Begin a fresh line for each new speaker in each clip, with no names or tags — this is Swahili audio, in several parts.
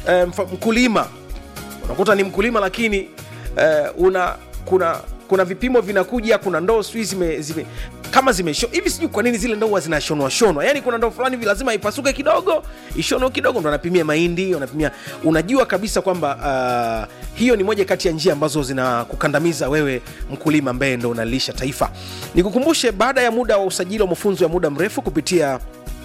eh, mfa- mkulima unakuta ni mkulima lakini eh, una kuna kuna vipimo vinakuja kuna ndoo sijui zime, zime kama zimesho hivi sijui kwa nini zile ndoo huwa zinashonwa shonwa yani kuna ndoo fulani hivi lazima ipasuke kidogo ishonwe kidogo ndo anapimia mahindi anapimia unajua kabisa kwamba uh, hiyo ni moja kati ya njia ambazo zinakukandamiza wewe mkulima ambaye ndo unalisha taifa nikukumbushe baada ya muda wa usajili wa mafunzo ya muda mrefu kupitia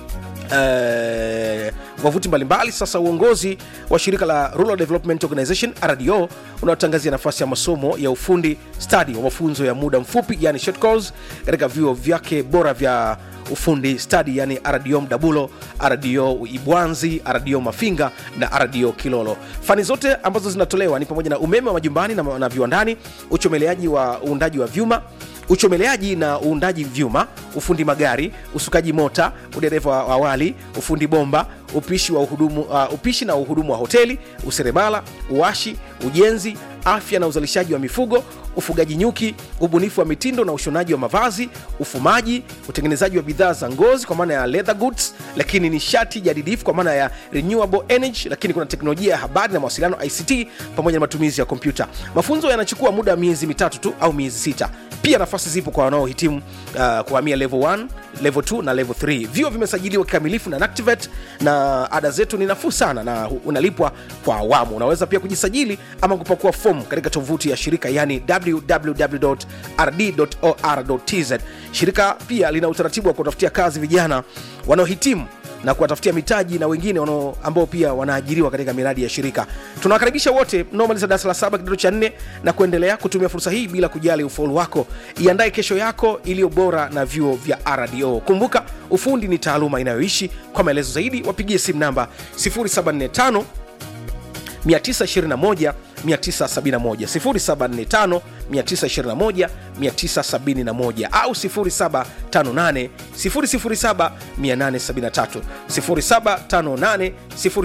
eh, wavuti mbalimbali sasa uongozi wa shirika la rural development organization rdo unaotangazia nafasi ya masomo ya ufundi stadi wa mafunzo ya muda mfupi yani short course katika vyuo vyake bora vya ufundi stadi yani rdo mdabulo rdo ibwanzi rdo mafinga na rdo kilolo fani zote ambazo zinatolewa ni pamoja na umeme wa majumbani na, na viwandani uchomeleaji wa uundaji wa vyuma uchomeleaji na uundaji vyuma ufundi magari usukaji mota udereva wa awali ufundi bomba upishi, wa uhudumu, uh, upishi na uhudumu wa hoteli useremala uwashi ujenzi afya na uzalishaji wa mifugo ufugaji nyuki ubunifu wa mitindo na ushonaji wa mavazi ufumaji utengenezaji wa bidhaa za ngozi kwa maana ya leather goods lakini nishati jadidifu kwa maana ya renewable energy lakini kuna teknolojia ya habari na mawasiliano ict pamoja na matumizi ya kompyuta mafunzo yanachukua muda wa miezi mitatu tu au miezi sita pia nafasi zipo kwa wanaohitimu uh, kuhamia level 1 level 2 na level 3 vyuo vimesajiliwa kikamilifu na Nactivate na ada zetu ni nafuu sana na hu- unalipwa kwa awamu unaweza pia kujisajili ama kupakua fomu katika tovuti ya shirika yani www.rd.or.tz shirika pia lina utaratibu wa kutafutia kazi vijana wanaohitimu na kuwatafutia mitaji na wengine wanao ambao pia wanaajiriwa katika miradi ya shirika tunawakaribisha wote mnaomaliza darasa la saba kidato cha nne na kuendelea kutumia fursa hii bila kujali ufaulu wako iandae kesho yako iliyo bora na vyuo vya rdo kumbuka ufundi ni taaluma inayoishi kwa maelezo zaidi wapigie simu namba 745 921 971 0745 921 au 0758 007 873 0758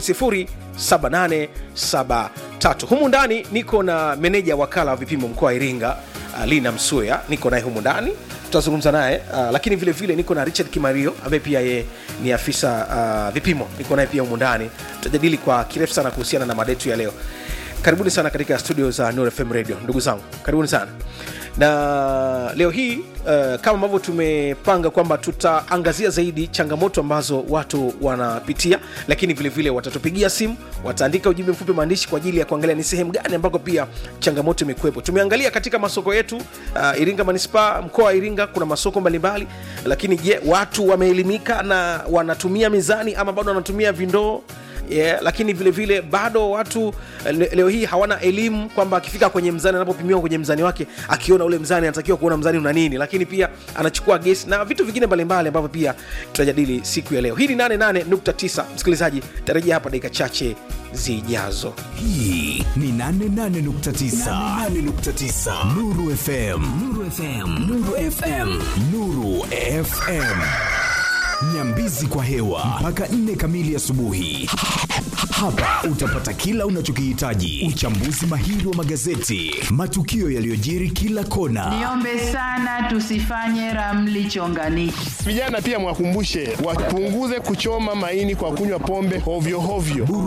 007873 humu ndani niko na meneja wakala wa vipimo mkoa wa iringa uh, lina msuya niko naye humu ndani tutazungumza naye uh, lakini vile vile niko na richard kimario ambaye pia ye ni afisa uh, vipimo niko naye pia humu ndani tutajadili kwa kirefu sana kuhusiana na mada yetu ya leo karibuni sana katika studio za Nuru FM radio ndugu zangu karibuni sana na leo hii uh, kama ambavyo tumepanga kwamba tutaangazia zaidi changamoto ambazo watu wanapitia lakini vile vile watatupigia simu wataandika ujumbe mfupi maandishi kwa ajili ya kuangalia ni sehemu gani ambako pia changamoto imekuwepo tumeangalia katika masoko yetu uh, iringa manispaa mkoa wa iringa kuna masoko mbalimbali lakini je watu wameelimika na wanatumia mizani ama bado wanatumia vindoo yeah, lakini vile vile bado watu le, leo hii hawana elimu kwamba akifika kwenye mzani anapopimiwa kwenye mzani wake akiona ule mzani anatakiwa kuona mzani una nini lakini pia anachukua gesi na vitu vingine mbalimbali ambavyo pia tutajadili siku ya leo hii ni 88.9 msikilizaji tarejea hapa dakika chache zijazo
hii ni 88.9 nuru fm nuru fm nuru fm nuru fm nyambizi kwa hewa mpaka 4 kamili asubuhi hapa utapata kila unachokihitaji uchambuzi mahiri wa magazeti matukio yaliyojiri kila kona
Niombe sana tusifanye ramli chonganishi.
Vijana pia mwakumbushe wapunguze kuchoma maini kwa kunywa pombe hovyo hovyo.